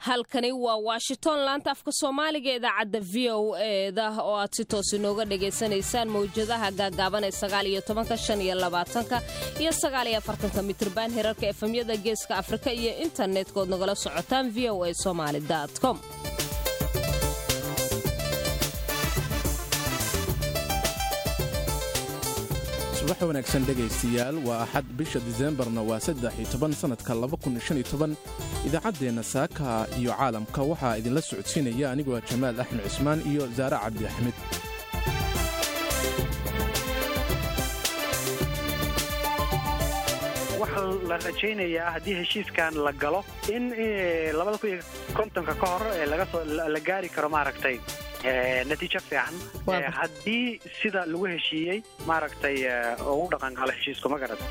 halkani waa washington laanta afka soomaaliga idaacadda v o eda oo aad si toos inooga dhagaysanaysaan mawjadaha gaagaaban ee sagaaliyo tobanka shan iyo labaatanka iyo sagaaliyo afartanka mitriban herarka efemyada geeska afrika iyo internetka-ood nagala socotaan v o a somaali com subax wanaagsan dhegaystayaal waa axad bisha diseembarna waa saddex iyo toban sannadka idaacadeenna saaka iyo caalamka waxaa idinla socodsiinaya anigoo jamaal axmed cismaan iyo saare cabdi axmed waxaa la rajaynayaa haddii heshiiskan la galo in labada kun iyo kontonka ka hor lagasoo la gaari karo maaragtay natiijo fiican haddii sida lagu heshiiyey maaragtay ugu dhaqangalo heshiisku ma garad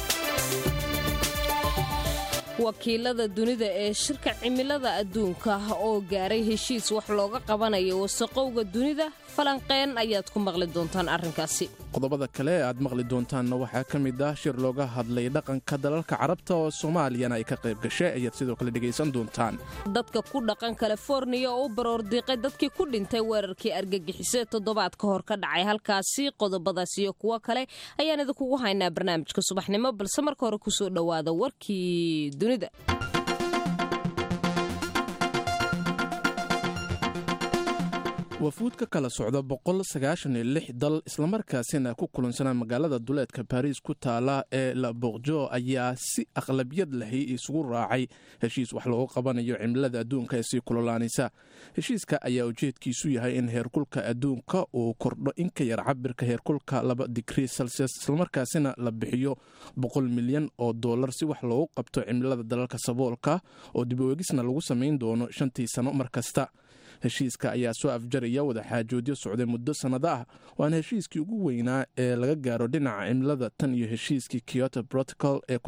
wakiilada dunida ee shirka cimilada adduunka oo gaaray heshiis wax looga qabanayo wasaqowga dunida falanqeen ayaad ku maqli doontaan arrinkaasi qodobada kale ee aad maqli doontaanna waxaa ka mid ah shir looga hadlay dhaqanka dalalka carabta oo soomaaliyana ay ka qayb gashay ayaad sidoo kale dhegaysan doontaan dadka ku dhaqan kaliforniya oo u baroordiiqay dadkii ku dhintay weerarkii argagixisee toddobaad ka hor ka dhacay halkaasi qodobadaas iyo kuwo kale ayaan idinkugu haynaa barnaamijka subaxnimo balse marka hore kusoo dhowaada warkii dunida wafuud ka kala socda dal islamarkaasina ku kulansanaa magaalada duleedka baariis ku taala ee la boqjo ayaa si aqlabiyad lahi isugu raacay heshiis wax loogu qabanayo cimilada adduunka ee sii kulolaanaysa heshiiska ayaa ujeedkiisu yahay in heerkulka adduunka uu kordho in ka yar cabirka heerkulka laba digrii celsius islamarkaasina la bixiyo boqol milyan oo dollar si wax loogu qabto cimilada dalalka saboolka oo dibaweegisna lagu samayn doono shantii sano mar kasta heshiiska ayaa soo afjaraya wadaxaajoodyo socday muddo sannado ah waana heshiiskii ugu weynaa ee laga gaaro dhinaca cimilada tan iyo heshiiskii kyoto protocol ee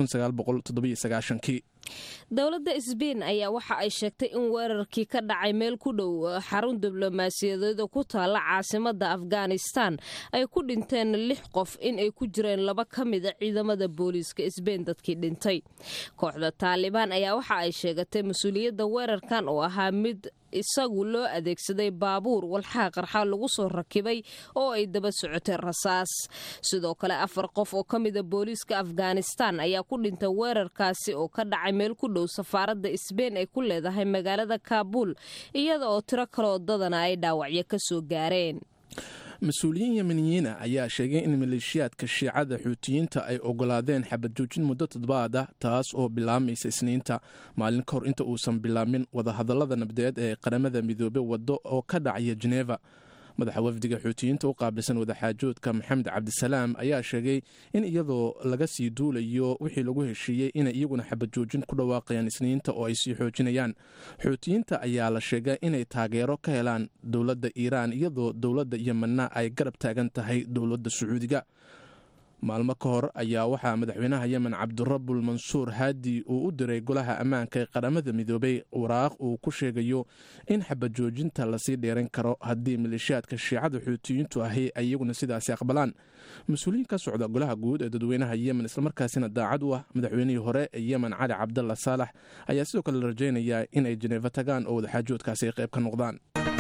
kii dowladda sbain ayaa waxa ay sheegtay in weerarkii ka dhacay meel ku dhow xarun diblomaasiyadeeda ku taalla caasimadda afghanistan ay ku dhinteen lix qof in ay ku jireen laba ka mida ciidamada booliiska sbain dadkii dhintay kooxda taalibaan ayaa waxa ay sheegatay mas-uuliyadda weerarkan oo ahaa mid isagu loo adeegsaday baabuur walxaa qarxa lagu soo rakibay oo ay daba socotay rasaas sidoo kale afar qof oo ka mida booliiska afghanistan ayaa ku dhintay weerarkaasi oo ka dhacay meel ku dhow safaaradda sbain ay ku leedahay magaalada kaabul iyada oo tiro kaloo dadana ay dhaawacyo ka soo gaareen mas-uuliyiin yemeniyiina ayaa sheegay in maleeshiyaadka shiicada xuutiyiinta ay ogolaadeen xabad joojin muddo toddobaad ah taas oo bilaamaysa isniinta maalin ka hor inta uusan bilaabmin wadahadallada nabdeed ee qaramada midoobe waddo oo ka dhacaya jeneva madaxa wafdiga xuutiyiinta u qaabilsan wadaxaajoodka maxamed cabdisalaam ayaa sheegay in iyadoo laga sii duulayo wixii lagu heshiiyey inay iyaguna xabad joojin ku dhawaaqayaan isniinta oo ay sii xoojinayaan xuutiyiinta ayaa la sheegay inay taageero ka helaan dowladda iiraan iyadoo dowladda yemenna ay garab taagan tahay dowladda sacuudiga maalmo ka hor ayaa waxaa madaxweynaha yemen cabdirabul mansuur haadi uu u diray golaha ammaanka ee qaramada midoobay waraaq uu ku sheegayo in xabad joojinta lasii dheeran karo haddii maleeshiyaadka shiicada xuutiyiintu ahi ay iyaguna sidaasi aqbalaan mas-uuliyiin ka socda golaha guud ee dadweynaha yemen islamarkaasina daacad u ah madaxweynihii hore ee yemen cali cabdalla saalax ayaa sidoo kale la rajaynayaa in ay jeneefa tagaan oo wadaxaajoodkaasi ay qayb ka noqdaan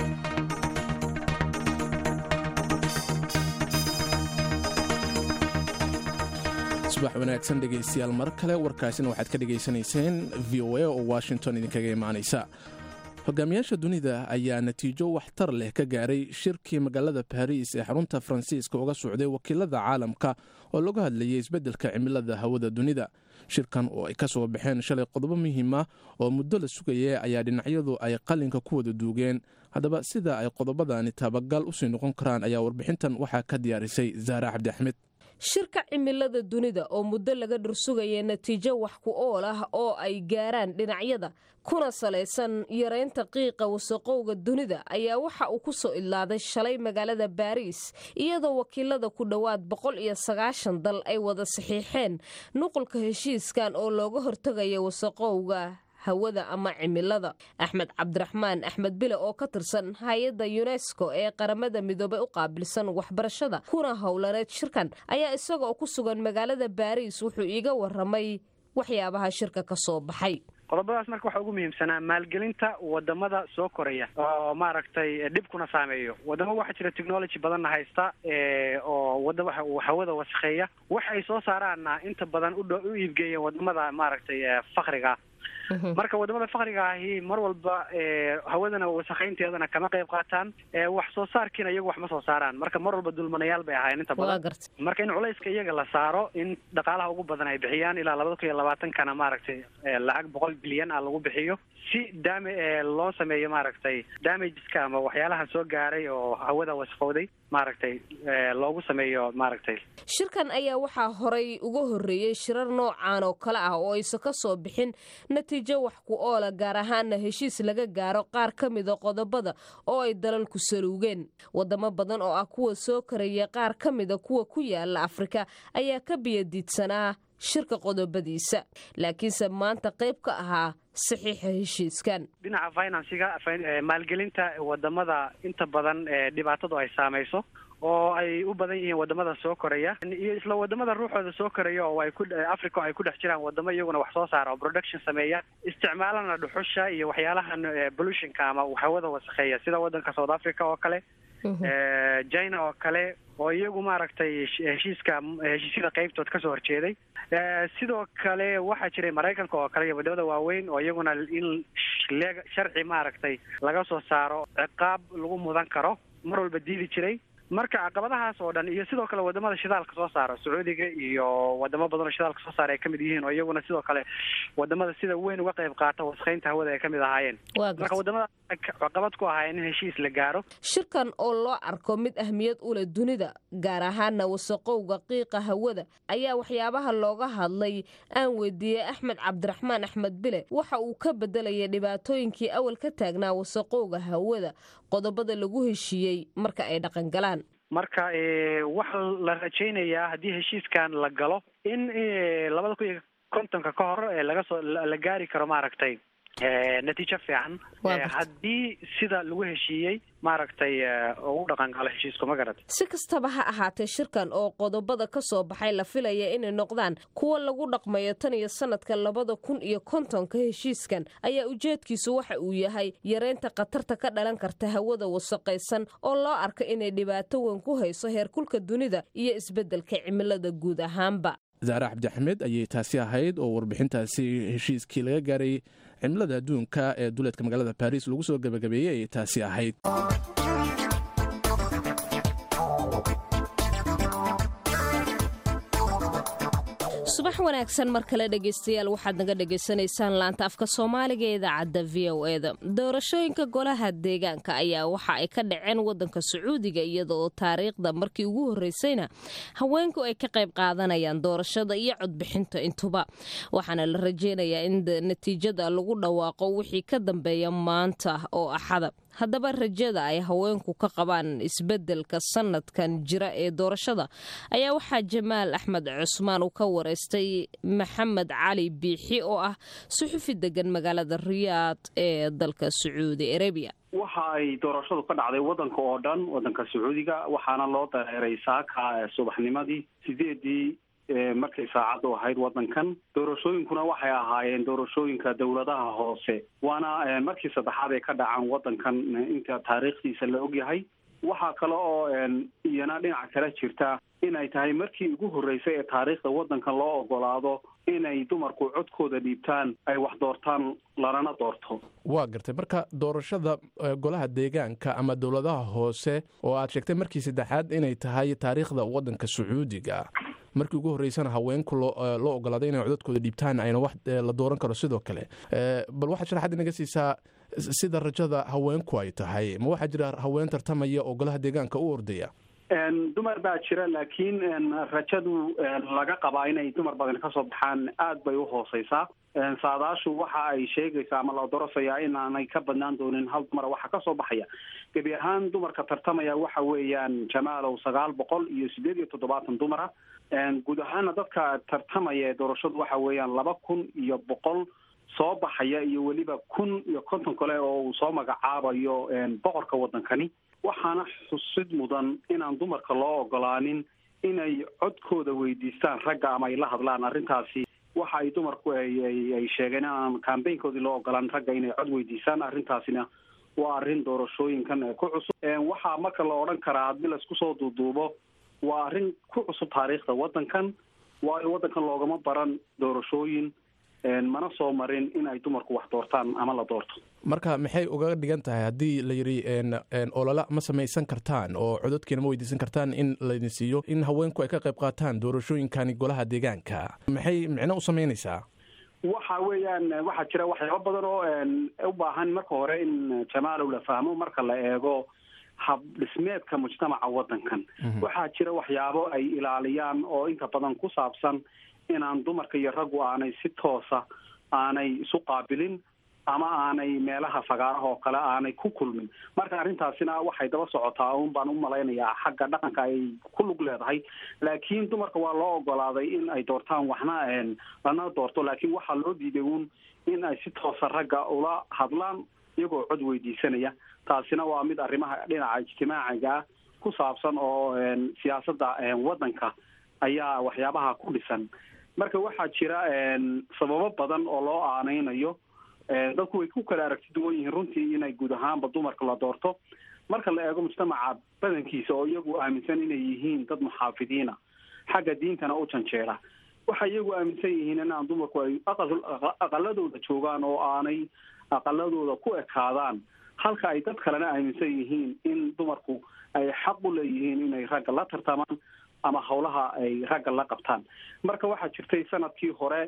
subax wanaagsan dhegaystayaal mar kale warkaasina waxaad ka dhegaysanayseen v o a oo washington idinkaga imaanaysa hogaamiyaasha dunida ayaa natiijo waxtar leh ka gaaray shirkii magaalada baariis ee xarunta faransiiska uga socday wakiilada caalamka oo laga hadlayay isbeddelka cimilada hawada dunida shirkan oo ay ka soo baxeen shalay qodobo muhiima oo muddo la sugaya ayaa dhinacyadu ay qalinka ku wada duugeen haddaba sida ay qodobadani tabagal usii noqon karaan ayaa warbixintan waxaa ka diyaarisay zaare cabdi axmed shirka cimilada dunida oo muddo laga dhursugaya natiijo wax ku ool ah oo ay gaaraan dhinacyada kuna salaysan yaraynta qiiqa wasaqowga dunida ayaa waxa uu ku soo idlaaday shalay magaalada baariis iyadoo wakiilada ku dhowaad boqol iyo sagaashan dal ay wada saxiixeen nuqulka heshiiskan oo looga hortagaya wasaqowga hawada ama cimilada axmed cabdiraxmaan axmed bile oo ka tirsan hay-adda yunesko ee qaramada midoobey u qaabilsan waxbarashada kuna howlaneed shirkan ayaa isagoo ku sugan magaalada baariis wuxuu iiga waramay waxyaabaha shirka ka soo baxay qodobadaas marka waxaa ugu muhiimsanaa maalgelinta wadamada soo koraya oo maaragtay dhibkuna saameeyo wadamo waxaa jira technology badanna haysta oo wada hawada wasakheeya wax ay soo saaraanna inta badan udh u iibgeeyeen wadamada maaragtay fakriga marka wadamada fakriga ahi mar walba hawadana wasakhaynteedana kama qayb qaataan wax soo saarkiina iyagu wax ma soo saaraan marka mar walba dulmanayaal bay ahaayeen inta badan marka in culayska iyaga la saaro in dhaqaalaha ugu badan ay bixiyaan ilaa labada kun iyo labaatankana maaragtay lacag boqol bilyan ah lagu bixiyo si dam loo sameeyo maaragtay damageska ama waxyaalaha soo gaaray oo hawada wasaqowday maaragtay loogu sameeyo maaragtay shirkan ayaa waxaa horay uga horreeyey shirar noocaan oo kale ah oo aysan ka soo bixin natiijo wax ku oola gaar ahaana heshiis laga gaaro qaar ka mida qodobada oo ay dalalku saluugeen wadamo badan oo ah kuwa soo karaya qaar ka mida kuwa ku yaala afrika ayaa ka biyadiidsanaa shirka qodobadiisa laakiinse maanta qayb ka ahaa saxiixa heshiiskan dhinaca finansiga maalgelinta wadamada inta badan dhibaatadu ay saamayso oo ay u badan yihiin wadamada soo koraya iyo isla wadamada ruuxooda soo koraya oo ay ku africa oo ay ku dhex jiraan wadamo iyaguna wax soo saara oo production sameeya isticmaalana dhuxusha iyo waxyaalahan pollutionka ama hawada wasakheeya sida wadanka south africa oo kale china oo kale oo iyagu maaragtay heshiiska heshiisyada qeybtood kasoo horjeeday sidoo kale waxaa jiray maraykanka oo kale iyo wadamada waaweyn oo iyaguna in le sharci maaragtay laga soo saaro ciqaab lagu mudan karo mar walba diidi jiray marka caqabadahaas oo dhan iyo sidoo kale wadamada shidaalka soo saara sacuudiga iyo wadamo badan oo shidaalka soo saara ay kamid yihiin oo iyaguna sidoo kale wadamada sida weyn uga qayb qaata wasakheynta hawada ay kamid ahaayeen marka wadamada caqabad ku ahaayeen in heshiis la gaaro shirkan oo loo arko mid ahmiyad u leh dunida gaar ahaana wasaqowga qiiqa hawada ayaa waxyaabaha looga hadlay aan weydiiyey axmed cabdiraxmaan axmed bile waxa uu ka bedelayay dhibaatooyinkii awal ka taagnaa wasaqowga hawada qodobada lagu heshiiyey marka ay dhaqangalaan marka waxaa la rajaynayaa haddii heshiiskan la galo in labada kun iyo kontonka ka hor laga soo la gaari karo maaragtay natiijo fiican haddii sida lagu heshiiyey maaragtay ugu dhaqan galo heshiisku ma garad si kastaba ha ahaatee shirkan oo qodobada ka soo baxay la filaya inay noqdaan kuwa lagu dhaqmayo tan iyo sanadka labada kun iyo kontonka heshiiskan ayaa ujeedkiisu waxa uu yahay yareynta khatarta ka dhalan karta hawada wasaqaysan oo loo arka inay dhibaato weyn ku hayso heerkulka dunida iyo isbeddelka cimilada guud ahaanba zaare cabdixamed ayay taasi ahayd oo warbixintaasi heshiiskii laga gaaray cimilada adduunka ee duleedka magaalada baris lagu soo gebagabeeyey ayay taasi ahayd subax wanaagsan mar kale dhegaystayaal waxaad naga dhagaysanaysaan laanta afka soomaaliga ee idaacadda v o eda doorashooyinka golaha deegaanka ayaa waxa ay ka dhaceen wadanka sacuudiga iyada oo taariikhda markii ugu horreysayna haweenku ay ka qayb qaadanayaan doorashada iyo codbixinta intuba waxaana la rajeynayaa in natiijada lagu dhawaaqo wixii ka dambeeya maanta oo axada haddaba rajada ay haweenku ka qabaan isbeddelka sanadkan jira ee doorashada ayaa waxaa jamaal axmed cusmaan uu ka wareystay maxamed cali biixi oo ah suxufi degan magaalada riyaad ee dalka sacuudi arabiya waxa ay doorashadu ka dhacday wadanka oo dhan wadanka sacuudiga waxaana loo dareeray saaka subaxnimadii sideedii markay saacaddu ahayd wadankan doorashooyinkuna waxay ahaayeen doorashooyinka dowladaha hoose waana markii saddexaad ay ka dhacaan wadankan inta taariikhdiisa la ogyahay waxaa kale oo iyana dhinaca kale jirta inay tahay markii ugu horreysay ee taariikhda wadankan loo ogolaado inay dumarku codkooda dhiibtaan ay wax doortaan lanana doorto waa gartay marka doorashada golaha deegaanka ama dowladaha hoose oo aad sheegtay markii saddexaad inay tahay taariikhda wadanka sacuudiga markii ugu horreysana haweenku loo ogolaaday inay codadkooda dhiibtaan ayna wax la dooran karo sidoo kale bal waxaad sharaxaad inaga siisaa sida rajada haweenku ay tahay ma waxaa jira haween tartamaya oo golaha deegaanka u ordaya dumar baa jira laakiin rajadu laga qabaa inay dumar badan kasoo baxaan aad bay uhooseysaa saadaashu waxa ay sheegaysaa ama la dorosayaa inaanay ka badnaan doonin hal dumara waxa kasoo baxaya gebi ahaan dumarka tartamaya waxa weeyaan jamaalow sagaal boqol iyo sideed iyo toddobaatan dumara guud ahaana dadka tartamaya ee doorashadu waxa weeyaan laba kun iyo boqol soo baxaya iyo weliba kun iyo konton kale oo uu soo magacaabayo boqorka wadankani waxaana xusid mudan inaan dumarka loo ogolaanin inay codkooda weydiistaan ragga ama ay la hadlaan arrintaasi wax waxa ay dumarku ay sheegeen inaan cambaynkoodii loo ogolaan ragga inay cod weydiisaan arrintaasina waa arrin doorashooyinkan ku cusub waxaa marka la odhan karaa haddii laisku soo duuduubo waa arrin ku cusub taariikhda waddankan waayo waddankan loogama baran doorashooyin mana soo marin in ay dumarku wax doortaan ama la doorto marka maxay uga dhigan tahay haddii la yidhi olola ma samaysan kartaan oo cododkiina ma weydiisan kartaan in laydin siiyo in haweenku ay ka qayb qaataan doorashooyinkani golaha deegaanka maxay micno u samaynaysaa waxa weeyaan waxaa jira waxyaabo badan oo u baahan marka hore in jamaalow la fahmo marka la eego hab dhismeedka mujtamaca waddankan waxaa jira waxyaabo ay ilaaliyaan oo inta badan ku saabsan inaan dumarka iyo raggu aanay si toosa aanay isu qaabilin ama aanay meelaha fagaaraha oo kale aanay ku kulmin marka arrintaasina waxay daba socotaa un baan u malaynayaa xagga dhaqanka ay ku lug leedahay laakiin dumarka waa loo ogolaaday in ay doortaan waxna lana doorto laakiin waxaa loo diiday un in ay si toosa ragga ula hadlaan iyagoo cod weydiisanaya taasina waa mid arrimaha dhinaca ijtimaaciga ku saabsan oo siyaasadda waddanka ayaa waxyaabaha ku dhisan marka waxaa jira sababo badan oo loo aaneynayo dadku way ku kala aragti duwan yihiin runtii inay guud ahaanba dumarka la doorto marka la eego mujtamaca badankiisa oo iyagu aaminsan inay yihiin dad muxaafidiina xagga diintana u janjeera waxay iyagu aaminsan yihiin inaan dumarku ay aqaladooda joogaan oo aanay aqaladooda ku ekaadaan halka ay dad kalena aaminsan yihiin in dumarku ay xaq u leeyihiin inay ragga la tartamaan ama hawlaha ay ragga la qabtaan marka waxaa jirtay sanadkii hore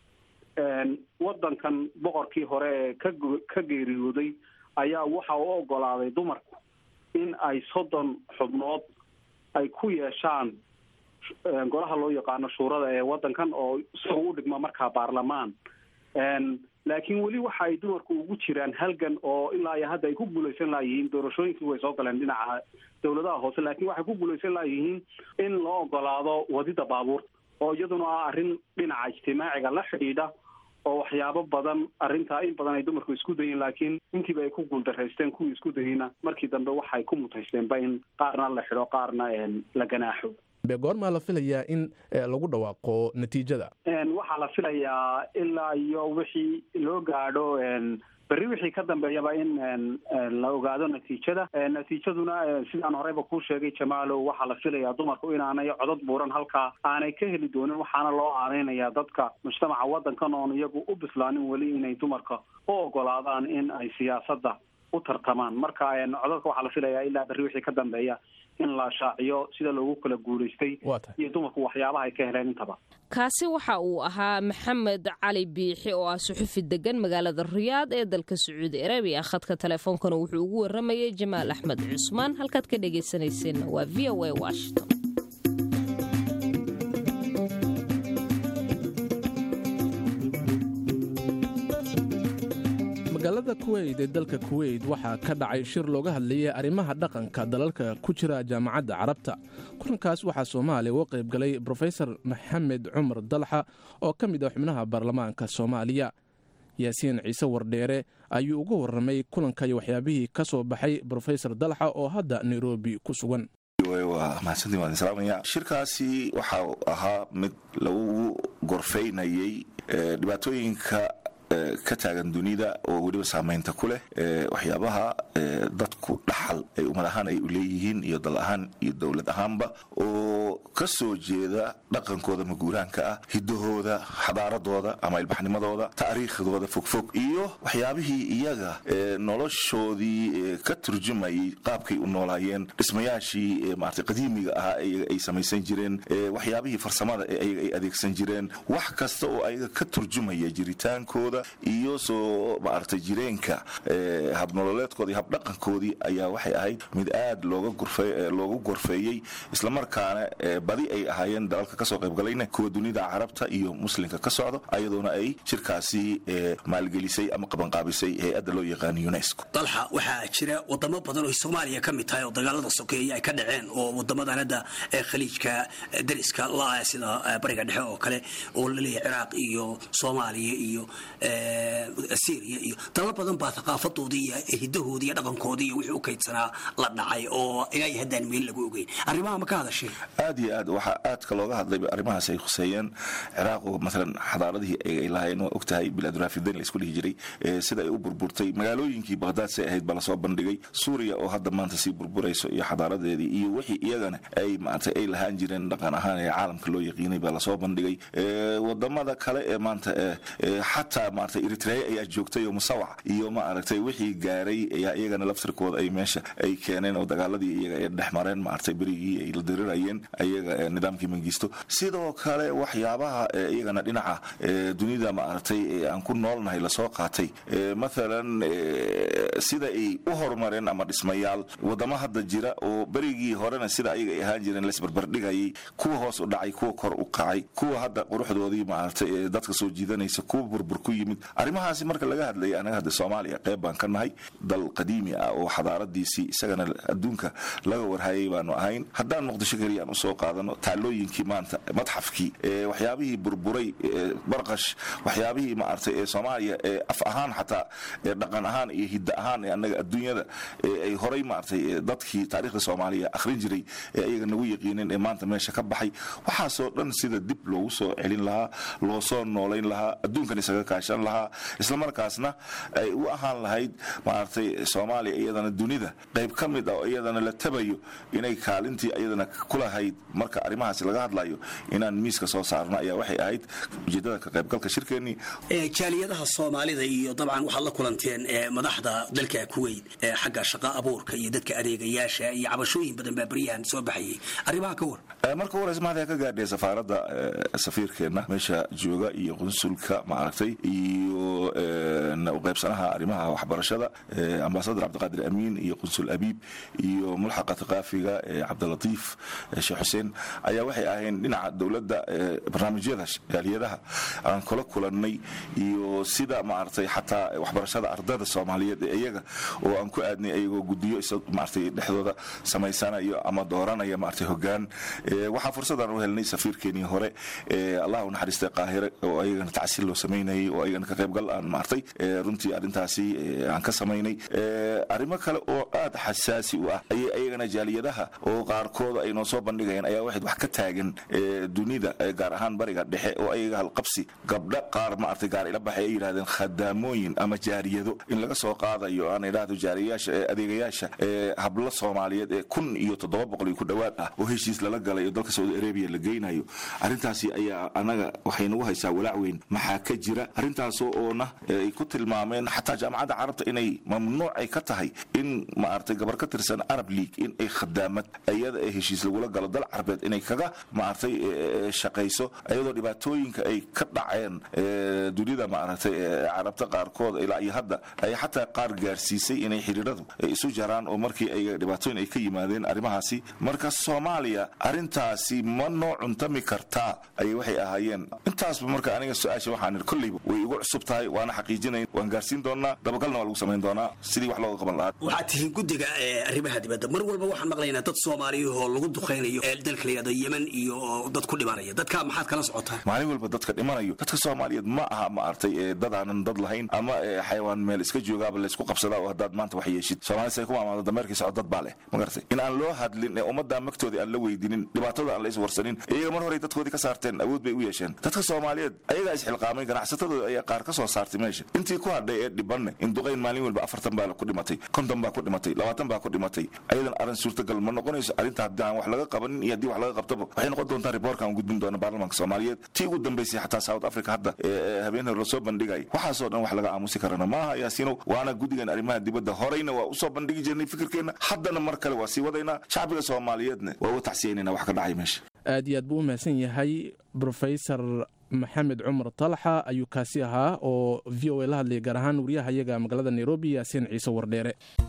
waddankan boqorkii hore ee ka ka geeriyooday ayaa waxa u ogolaaday dumarku in ay soddon xubnood ay ku yeeshaan golaha loo yaqaano shuurada ee waddankan oo isagoo u dhigma markaa baarlamaan laakiin weli waxa ay dumarku ugu jiraan halgan oo ilaa iyo hadda ay ku guulaysan laayihiin doorashooyinkii way soo galeen dhinaca dawladaha hoose laakiin waxay ku guulaysan laayihiin in loo ogolaado wadida baabuurta oo iyaduna ah arrin dhinaca ijtimaaciga la xidhiidha oo waxyaabo badan arrintaa in badan ay dumarku isku dayeen laakiin intiiba ay ku guuldaraysteen kuwii isku dayeyna markii dambe waxay ku mutaysteenba in qaarna la xidho qaarna la ganaaxo goormaa la filayaa in lagu dhawaaqo natiijada waxaa la filayaa ilaa iyo wixii loo gaadho berri wixii ka dambeeyaba in la ogaado natiijada natiijaduna sidaan horeyba kuu sheegay jamaalow waxaa la filayaa dumarku inaanay codod buuran halkaa aanay ka heli doonin waxaana loo aaneynayaa dadka mujtamaca waddankan oon iyagu u bislaanin weli inay dumarka u ogolaadaan in ay siyaasadda u tartamaan marka codadka waxaa la filayaa ilaa berri wixii ka dambeeya in la shaaciyo sida loogu kala guulaystay iyo dumarku waxyaabaha ay ka heleen intaba kaasi waxa uu ahaa maxamed cali biixi oo ah suxufi degan magaalada riyaad ee dalka sacuudi arabiya khadka teleefoonkana wuxuu ugu waramayay jamaal axmed cusmaan halkaad ka dhegaysanayseena waa v o a washington magaalada kuweyt ee dalka kuweyt waxaa ka dhacay shir looga hadlayay arrimaha dhaqanka dalalka ku jira jaamacadda carabta kulankaas waxaa soomaaliya uga qayb galay brofesor maxamed cumar dalxa oo ka mid ah xubnaha baarlamaanka soomaaliya yaasiin ciise wardheere ayuu uga warramay kulanka iyo waxyaabihii ka soo baxay brofesor dalxa oo hadda nairobi ku sugan waa mahadsantiin waan islaamaya shirkaasi waxa ahaa mid lagu gorfaynayay dhibaatooyinka ka taagan dunida oo weliba saamaynta ku leh waxyaabaha dadku dhaxal ay ummad ahaan ay u leeyihiin iyo dal ahaan iyo dowlad ahaanba oo ka soo jeeda dhaqankooda maguuraanka ah hidahooda xadaaradooda ama ilbaxnimadooda taariikhdooda fogfog iyo waxyaabihii iyaga noloshoodii ka turjumayay qaabkay u noolaayeen dhismayaashii maarata qadiimiga ahaa ay samaysan jireen waxyaabihii farsamada ee ayaga ay adeegsan jireen wax kasta oo ayaga ka turjumaya jiritaankooda iyo soo maaragtay jireenka habnololeedkoodii habdhaqankoodii ayaa waxay ahayd mid aad loogu gorfeeyey islamarkaana badi ay ahaayeen dalalka kasoo qaybgalayna kuwa dunida carabta iyo muslimka ka socdo ayadoona ay shirkaasi maalgelisay ama qabanqaabisay hay-adda loo yaqaano unesco dalxa waxaa jira wadamo badan oo soomaaliya ka mid tahay oo dagaalada sokeeya ay ka dhaceen oo wadamadan hadda khaliijka dariska la sida bariga dhexe oo kale oo laleeyahay ciraaq iyo soomaaliya iyo syria iyo dalal badan baa thaqaafadoodii iyo hidahoodii iyo dhaqankoodii iyo wixii u kaydsanaa la dhacay oo ilaa iyo haddaan meel lagu ogeyn arrimaha ma ka hadashay aad iyo aad waxaa aadka looga hadlay arrimahaas ay khuseeyeen ciraaq oo maalan xadaaradihii ay lahaayeen waa ogtahay bilaaduraafideen la isku dhihi jiray sida ay u burburtay magaalooyinkii baqhdaad say ahayd baa lasoo bandhigay suuriya oo hadda maanta sii burburayso iyo xadaaradeedii iyo wixii iyagana ay maaragtay ay lahaan jireen dhaqan ahaan ee caalamka loo yaqiinay baa lasoo bandhigay wadamada kale ee maanta xataa maaragtay eritrea ayaa joogtay oo musawac iyo maaragtay wixii gaaray ayaa iyagana laftirkooda ay meesha ay keeneen oo dagaaladii iyaga ay dhex mareen maaragtay berigii ay la dirirayeen ayaga nidaamkii mangisto sidoo kale waxyaabaha iyagana dhinaca dunida maaragtay aan ku noolnahay lasoo qaatay maalan sida ay u horumareen ama dhismayaal wadamo hadda jira oo berigii horena sida ayaga ay ahaan jireen laisbarbardhigayay kuwa hoos u dhacay kuwa kor u kacay kuwa hadda quruxdoodii maaragtay dadka soo jiidanaysa kuwa burbur ku yimid arrimahaasi marka laga hadlayay anaga hadda soomaaliya qayb baan ka nahay dal qadiimi ah oo xadaaradiisii isagana adduunka laga warhayay baanu ahayn haddaan muqdisho keliya aan usoo qaadano taalooyinkii maanta madxafkii waxyaabihii burburay barqash waxyaabihii maaragtay ee soomaaliya ee af ahaan xataa dhaqan ahaan iyo hidda ahaan ee annaga adduunyada ay horay maaragtay dadkii taariikhda soomaaliya akhrin jiray ee ayaga nagu yaqiineen ee maanta meesha ka baxay waxaasoo dhan sida dib loogu soo celin lahaa loo soo noolayn lahaa adduunkan isaga kaashan lahaa islamarkaasna ay u ahaan lahayd maaragtay soomaaliya iyadana dunida qayb ka mid ah oo iyadana la tabayo inay kaalintii iyadana kulahayd marka arrimahaasi laga hadlayo inaan miiska soo saarno ayaa waxay ahayd ujeedada ka qaybgalka shirkeennii jaaliyadaha soomaalida iyo dabcan waxaad la kulanteen madaxda dalka kuweyt xagga shaqa abuurka iyo dadka adeegayaasha iyo cabashooyin badan baa beryahan soo baxayay arrimaha ka war marka horeysa mahad ka gaadhay safaaradda safiirkeenna meesha jooga iyo qunsulka maaragtay iyo qaybsanaha arrimaha waxbarashada ambasador cabdiqaadir amiin iyo qunsul abiib iyo mulxaqa thaqaafiga cabdilatiif sheekh xuseen ayaa waxay ahayn dhinaca dowladda barnaamijyada jaaliyadaha aan kula kulannay iyo sida maaragtay xataa waxbarashada ardada soomaaliyeed ee iyaga oo aan ku aadnay ayagoo gudiyo maaragtay dhexdooda samaysanayo ama dooranaya maaragtay hogaan waxaa fursadaan u helnay safiirkeenii hore allah u naxariistay qaahire oo ayagana tacsiil loo samaynayay oo ayagana ka qaybgal aan maartay runtii arrintaasi aan ka samaynay arrimo kale oo aad xasaasi u ah ayay ayagana jaaliyadaha oo qaarkooda ay noo soo bandhigayeen ayaa waxayd wax ka taagan dunida gaar ahaan bariga dhexe oo ayaga halqabsi gabdha qaar maartay gaar ila baxay ay yidhahdeen khadaamooyin ama jaariyado in laga soo qaadayo aan idhaahdo jaariyayaasha adeegayaasha hablo soomaaliyeed ee kun iyo toddoba boqol iyo ku dhowaad ah oo heshiis lala galay oo dalka saudi arabiya la geynayo arrintaasi ayaa anaga waxay nagu haysaa walaac weyn maxaa ka jira arrintaasoo oona ay ku tilmaameen xataa jaamacadda carabta inay mamnuuc ay ka tahay in maaragtay gabar ka tirsan arab league in ay khadaamad iyada ee heshiis lagula galo dal carbeed inay kaga maaragtay shaqayso iyadoo dhibaatooyinka ay ka dhaceen dunida maaragtay carabta qaarkood ilaa iyo hadda ay xataa qaar gaarsiisay inay xiriiradu isu jaraan oo markii ay dhibaatooyin ay ka yimaadeen arrimahaasi marka soomaaliya arrintaasi ma noo cuntami kartaa ayay waxay ahaayeen intaasba marka aniga su-aasha waxaan ir kolleyba way igu cusub tahay waana xaqiijinayn waan gaarsiin doonaa dabagalna waa lagu samayn doonaa sidii wax looga qaban lahaa waxaad tihiin guddiga arrimaha dibadda mar walba waxaan maqlaynaa dad soomaaliyahoo lagu duqaynayo dalka layihahdo yemen iyo dad ku dhimanaya dadka maxaad kala socotaan maalin walba dadka dhimanayo dadka soomaaliyeed ma aha maaragtay dadaanan dad lahayn ama xayawaan meel iska joogaaba laysku qabsadaa oo haddaad maanta wax yeeshid soomaalida say ku maamaado dameerkii socod dad baa leh ma garatay in aan loo hadlin ee ummaddaa magtoodii aan la weydinin dhibaatada aan la iswarsanin iyaga mar horey dadkoodii ka saarteen awood bay u yeesheen dadka soomaaliyeed ayagaa isxilqaamay ganacsatadooda ayaa qaar ka soo saartay meesha intii ku hadhay ee dhibanne in duqayn maalin walba afartan baa ku dhimatay konton baa ku dhimatay labaatan baa ku dhimatay ayadan arrin suurtagal ma noqonayso arrinta haddii aan wax laga qabanin iyo haddii wax laga qabtaba waxay noqon doontaa riboorka aan gudbin doona baarlamaanka soomaaliyeed tii ugu dambaysay xataa south africa hadda habeen hore lasoo bandhigay waxaasoo dhan wax laga aamusi karana maaha yaasiinow waana guddigan arrimaha dibadda horeyna waa usoo bandhigi jirnay fikirkeenna haddana mar kale waa sii wadaynaa shacbiga soomaaliyeedna waa uga tacsiyaynayna wax ka dhacay meesha aad iyo aad buu u mahadsan yahay brofesor maxamed cumar talaxa ayuu kaasi ahaa oo v o a la hadlayay gaar ahaan wariyaha iyaga magaalada nairobi yaasiin ciise wardheere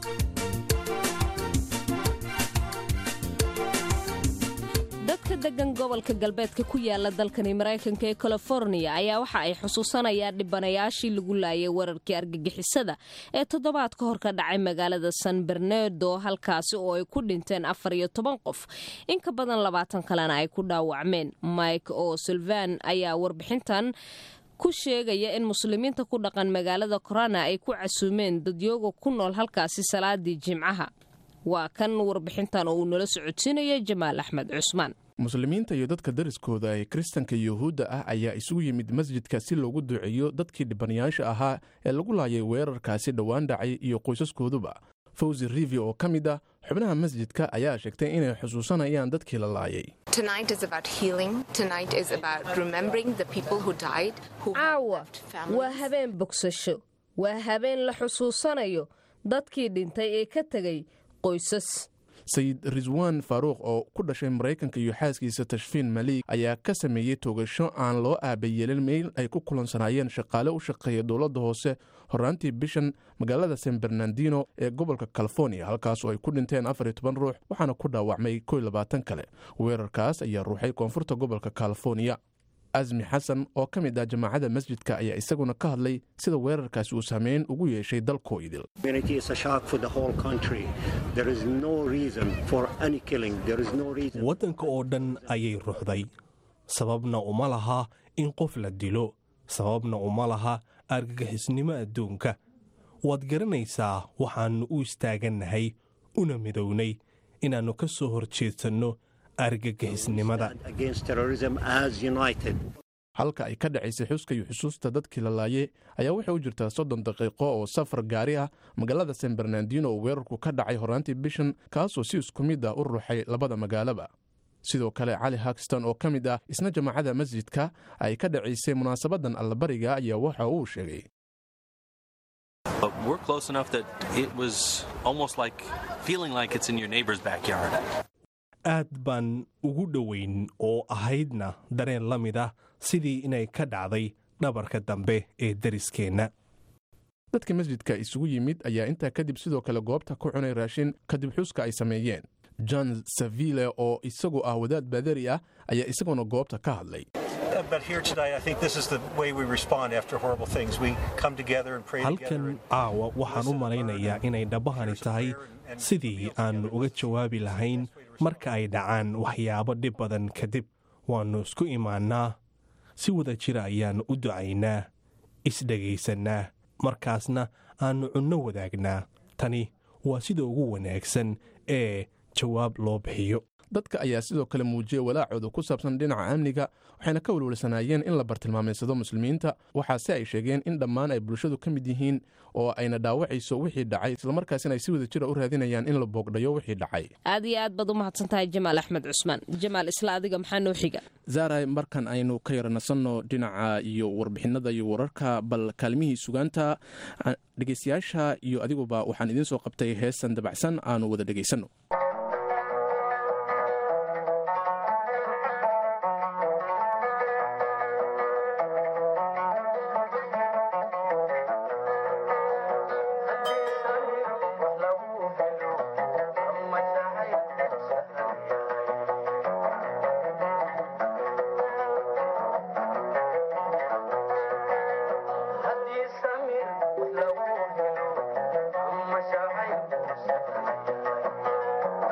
dadka degan gobolka galbeedka ku yaala dalkani maraykanka ee californiya ayaa waxa ay xusuusanayaan dhibanayaashii lagu laayay wararkii argagixisada ee toddobaad ka hor ka dhacay magaalada san bernedo halkaasi oo ay ku dhinteen afar iyo toban qof in ka badan labaatan kalena ay ku dhaawacmeen mike o silvan ayaa warbixintan ku sheegaya in muslimiinta ku dhaqan magaalada korana ay ku casuumeen dadyooga ku nool halkaasi salaadii jimcaha waa kan warbixintan oo uu nala socodsiinaya jamaal axmed cusmaan muslimiinta iyo dadka dariskooda ee kiristanka yuhuudda ah ayaa isugu yimid masjidka si loogu duceeyo dadkii dhibanayaasha ahaa ee lagu laayay weerarkaasi dhowaan dhacay iyo qoysaskooduba fawzi rivi oo ka mid ah xubnaha masjidka ayaa sheegtay inay xusuusanayaan dadkii la laayay caawa waa habeen bogsasho waa habeen la xusuusanayo dadkii dhintay ee ka tegay qoysas sayid riswan faaruuq oo ku dhashay maraykanka iyo xaaskiisa tashfiin maliig ayaa ka sameeyey toogasho aan loo aabayeelin meel ay ku kulansanaayeen shaqaale u shaqeeya dowladda hoose horaantii bishan magaalada san bernardino ee gobolka california halkaas oo ay ku dhinteen afar iyo toban ruux waxaana ku dhaawacmay kow labaatan kale weerarkaas ayaa ruuxay koonfurta gobolka california asmi xasan oo ka mid ah jamaacadda masjidka ayaa isaguna ka hadlay sida weerarkaasi uu saameyn ugu yeeshay dalkoo idil waddanka oo dhan ayay ruxday sababna uma laha in qof la dilo sababna uma laha argagixisnimo adduunka waad garanaysaa waxaannu u istaagannahay una midownay inaannu ka soo hor jeedsanno argagixisnimada halka ay ka dhacaysay xuska iyo xusuusta dadkii la laayay ayaa waxay u jirtaa soddon daqiiqo oo safar gaari ah magaalada san bernardino oo weerarku ka dhacay horaantii bishan kaasoo si isku mid ah u ruuxay labada magaalaba sidoo kale cali hagston oo ka mid ah isna jamaacada masjidka ay ka dhacaysay munaasabadan allabariga ayaa waxa uu sheegay aad baan ugu dhoweyn oo ahaydna dareen la mid ah sidii inay ka dhacday dhabarka dambe ee dariskeenna dadka masjidka isugu yimid ayaa intaa kadib sidoo kale goobta ku cunay raashin kadib xuska ay sameeyeen john saville oo isagu ah wadaad baadari ah ayaa isaguna goobta ka hadlay halkan caawa waxaan u malaynayaa inay dhabbahani tahay sidii aannu uga jawaabi lahayn marka ay dhacaan waxyaabo dhib badan kadib waannu isku imaannaa si wada jira ayaannu u ducaynaa isdhegaysannaa markaasna aannu cunno wadaagnaa tani waa sida ugu wanaagsan ee jawaab loo bixiyo dadka ayaa sidoo kale muujiyey walaacooda ku saabsan dhinaca amniga waxayna ka welwelsanaayeen in la bartilmaamaysado muslimiinta waxaase ay sheegeen in dhammaan ay bulshadu ka mid yihiin oo ayna dhaawacayso wixii dhacay islamarkaasina ay si wada jira u raadinayaan in la boogdhayo wixii dhacay aad iyo aad baad u mahadsan tahay jamaal axmed cusmaan jamaal isla adiga maxaa noo xiga zaaray markan aynu ka yaranasanno dhinaca iyo warbixinada iyo wararka bal kaalmihii sugaanta dhegeystayaasha iyo adiguba waxaan idiin soo qabtay heesan dabacsan aanu wada dhegaysanno Thank you.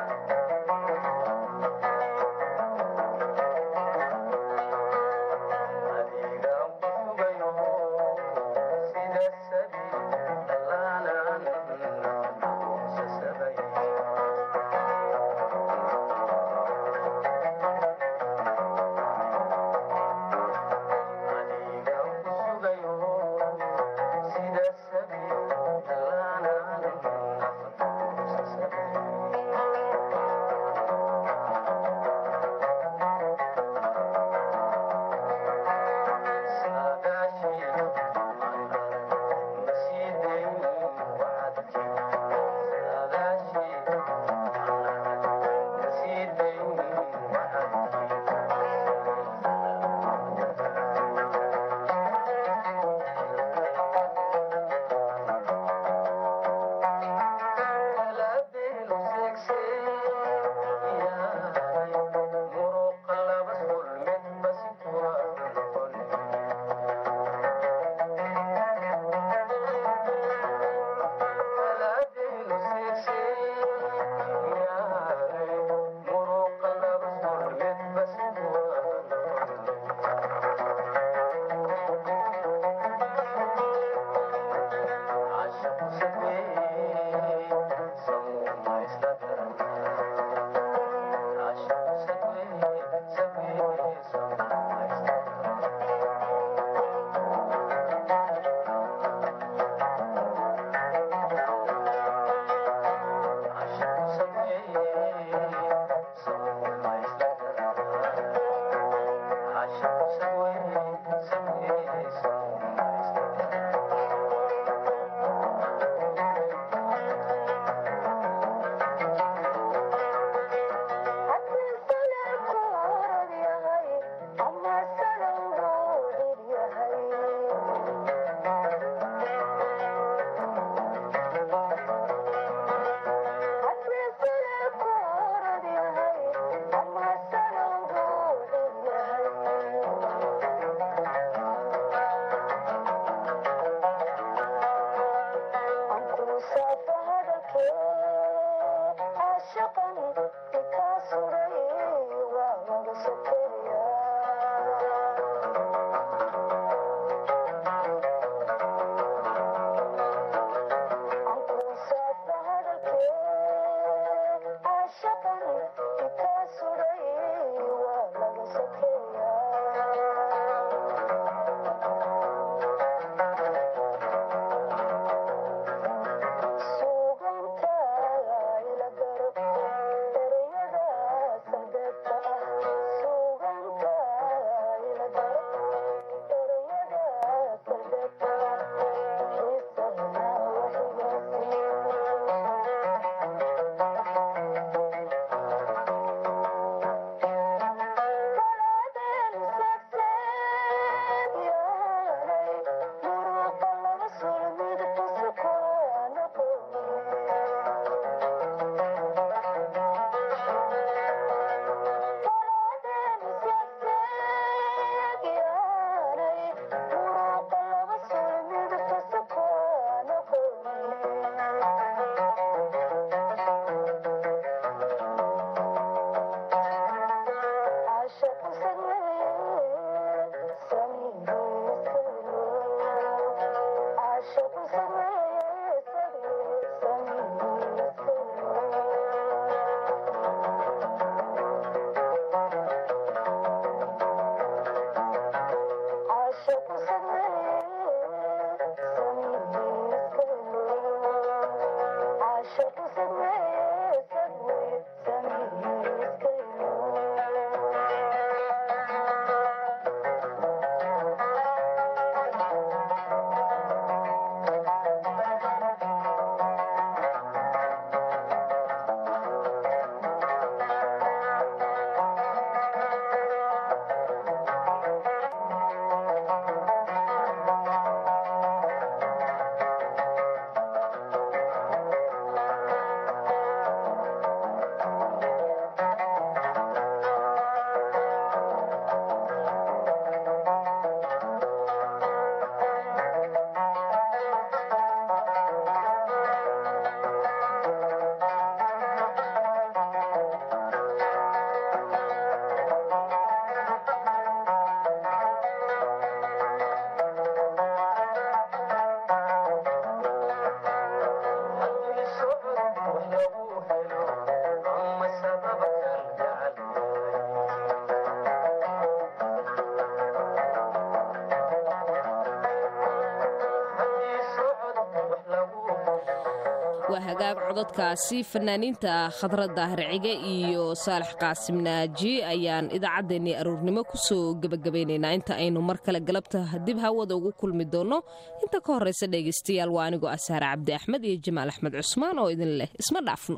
waa hagaag cododkaasi fanaaniinta khadradda harcige iyo saalax qaasim naaji ayaan idaacaddeenii aroornimo kusoo gebagabaynaynaa inta aynu mar kale galabta dib hawada ugu kulmi doonno inta ka horraysa dhegaystayaal waa anigoo asaare cabdi axmed iyo jamaal axmed cusmaan oo idin leh isma dhaafno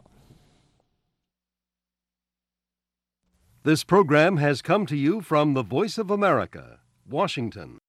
This program has come to you from the Voice of America, Washington.